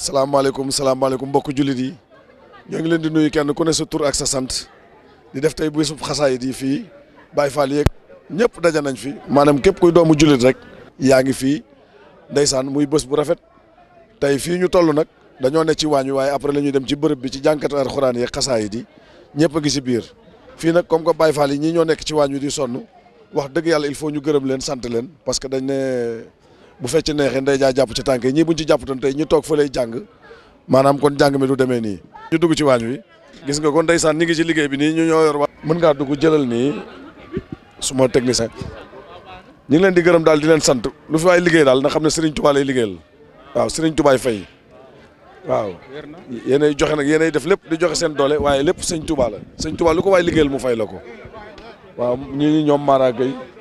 salaamaaleykum salaamaaleykum mbokku jullit yi ñoo ngi leen di nuyu kenn ku ne sa tur ak sa sant di def tey bésub xasaayit yi fii Baye Fall yeeg ñëpp daja nañ fi maanaam képp kuy doomu jullit rek yaa ngi fii ndeysaan muy bés bu rafet tey fii ñu toll nag dañoo ne ci waañ wi waaye après la ñuy dem ci bërëb bi ci jànkatu alxuraan yeeg xasaayit yi ñëpp a ngi si biir fii nag comme que Baye Fall yi ñii ñoo nekk ci waañ wi di sonn wax dëgg yàlla il faut ñu gërëm leen sant leen parce que dañ ne bu fecc neexee ndey jaa jàpp ci tànk yi ñii buñ ci jàppatoon tey ñu toog fa lay jàng maanaam kon jàng mi du demee nii. ñu dugg ci waañ wi gis nga kon ndeysaan ñi ngi ci liggéey bi nii ñu ñoo yor wa mën ngaa dugg jëlal nii suma technicien ñu ngi leen di gërëm daal di leen sant lu fi waay liggéey daal na xam ne Serigne Touba lay liggéeyal waaw Serigne Touba fay waaw yéenay joxe nag yéenay def lépp di joxe seen doole waaye lépp sëñ Touba la sëñ Touba lu ko waay liggéeyal mu fay la ko waaw ñi ñoom Mara Gueye